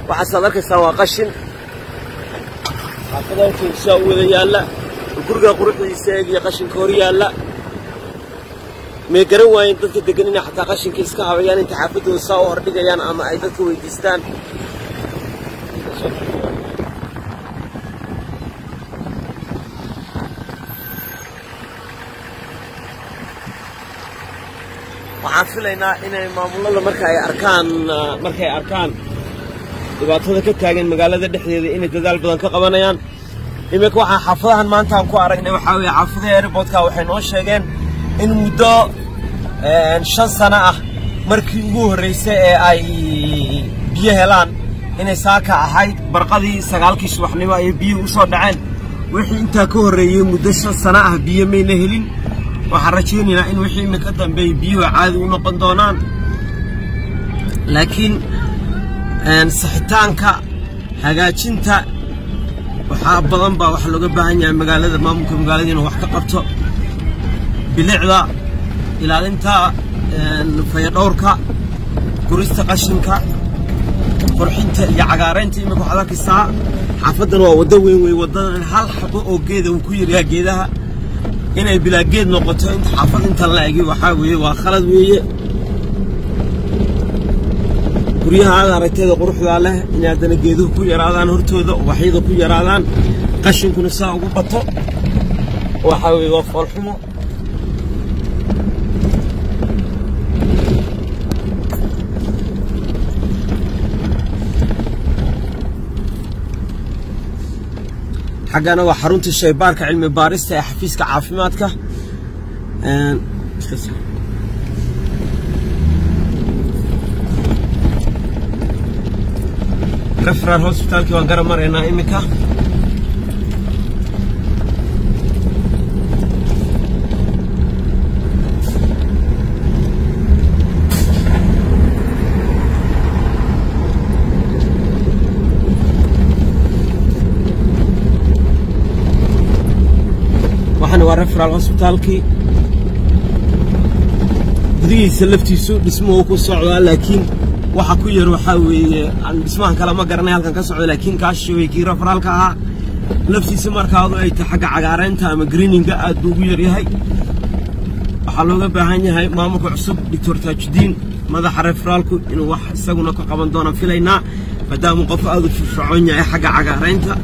waxaasaad arkaysaan waa qashin xaafadaha saa u wada yaalla guriga quruxdiisa eegiyo qashinka hor yaalla may garan waayeen dadka degan inay xataa qashinka iska habayaan inta xaafaddooda saa u hordhigayaan ama ay dadka weydiistaan waxaan filaynaa inay maamulada marka ay arkaan markay arkaan dhibaatada ka taagan magaalada dhexdeeda inay dadaal badan ka qabanayaan iminka waxaa xaafadahan maanta aan ku aragnay waxaa weeye xaafadaha airportka waxay noo sheegeen in muddo shan sano ah markii ugu horraysay ee ay biyo helaan inay saaka ahayd barqadii sagaalkii subaxnimo ayay biyuhu u soo dhaceen wixii intaa ka horreeyey muddo shan sano ah biyo mayna helin waxaan rajaynaynaa in wixii iminka dambeeyey biyuhu caadi u noqon doonaan laakiin sixitaanka hagaajinta waxaa badan baa waxa looga baahan yahay magaalada maamulka magaalada inuu wax ka qabto bilicda ilaalinta fayadhowrka gurista qashinka qurxinta iyo cagaaraynta iminka waxaad arkaysaa xaafaddan waa waddo weyn wey waddadan hal xabo oo geeda uu ku yaryaha geedaha inay bilaa geed noqoto inta xaafad intan la egi waxaa weeye waa khalad weeye guryaha aad aragteeda quruxdaa leh inay haddana geeduhu ku yaraadaan hortooda ubaxyada ku yaraadaan qashinkuna saa ugu bato waxaa weeye waa foolxumo xaggana waa xarunta shaybaarka cilmi baarista ee xafiiska caafimaadka referal hosbitaalkii waan gara maraynaa iminka waxana waa referal hosbitaalkii gudihiisa laftiisu dhismuhu ku socdaa laakiin waxa ku yar waxaa weeye aan dhismahan kale ma garanay halkan ka socda laakiin kaashi way kii referaalka ahaa laftiisa markaadu ay tahay xagga cagaaraynta ama greeninga aad buu ugu yaryahay waxaa looga baahan yahay maamulka cusub doctor taajudiin madaxa referaalku inuu wax isaguna ka qaban doonaan filaynaa maadaamuu qof aad u firfircoon yahay xagga cagaaraynta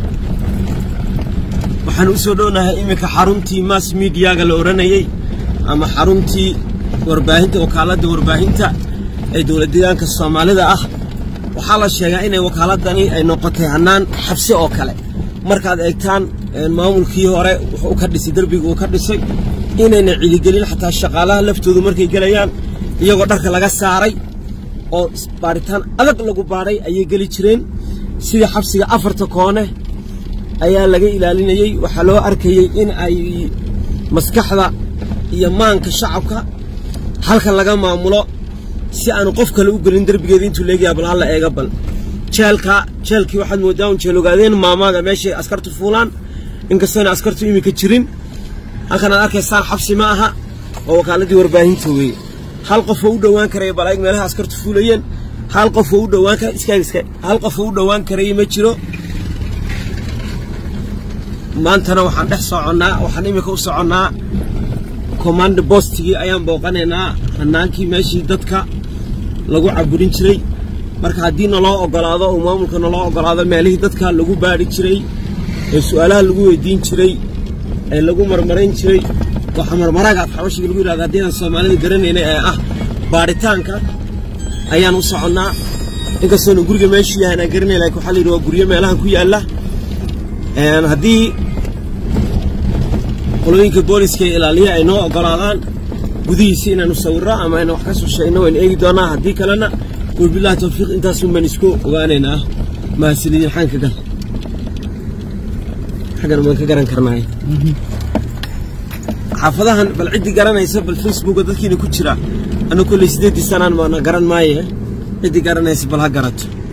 waxaan u soo dhownahay iminka xaruntii mass mediaga la odhanayey ama xaruntii warbaahinta wakaaladda warbaahinta ee dowlad deegaanka soomaalida ah waxaa la sheegaa inay wakaaladani ay noqotay hannaan xabsi oo kale markaad eegtaan maamulkii hore wuxuu ka dhisay derbiga uu ka dhisay inayna ciligelin xataa shaqaalaha laftoodu markay gelayaan iyagoo dharka laga saaray oo baaritaan adag lagu baadhay ayay geli jireen sidii xabsiga afarta koone ayaa laga ilaalinayey waxaa loo arkayey in ay maskaxda iyo maanka shacabka halkan laga maamulo si aanu qof kale u gelin derbigeeda intuu leegayaa bal halla eega bal jeelka jeelkii waxaad moodaa un jeel ogaadeen maamaada meeshay askartu fuulaan inkastoona askartu iminka jirin halkan aad arkaysaan xabsi ma aha oo wakaaladii warbaahinta weeye hal qofoo u dhowaan karaya bal ayag meelaha askartu fuulayeen hal qofoo u dhowaan kara iskaag iskaag hal qofoo u dhowaan karaya ma jiro maantana waxaan dhex soconnaa waxaan iminka u soconnaa command bostigii ayaan booqanaynaa hannaankii meeshii dadka lagu caburin jiray marka haddii naloo oggolaado oo maamulka naloo oggolaado meelihii dadka lagu baadhi jiray ee su'aalaha lagu weydiin jiray ee lagu marmarayn jiray waxa marmaraaga afxabashiga lagu yidhahda haddii aan soomaalida garanaynay ee ah baadhitaanka ayaan u soconnaa inkastoona guriga meeshuu yahay aan garanay lakin waxaa la yidhi waa guryo meelahan ku yaalla haddii qolooyinka booliska ee ilaaliya ay noo oggolaadaan gudihiisa inaanu sawirro ama ayna wax ka soo sheegno waynu eegi doonaa haddii kalena wabillahi tawfiiq intaasun baan isku ogaanaynaa mahadsanidin xaan ka gal xaggan waan ka garan karnaay xaafadahan bal ciddii garanaysa bal facebooka dadkiina ku jira anu kolley siddeeddii sanaan baana garan maaye ciddii garanaysa bal ha garato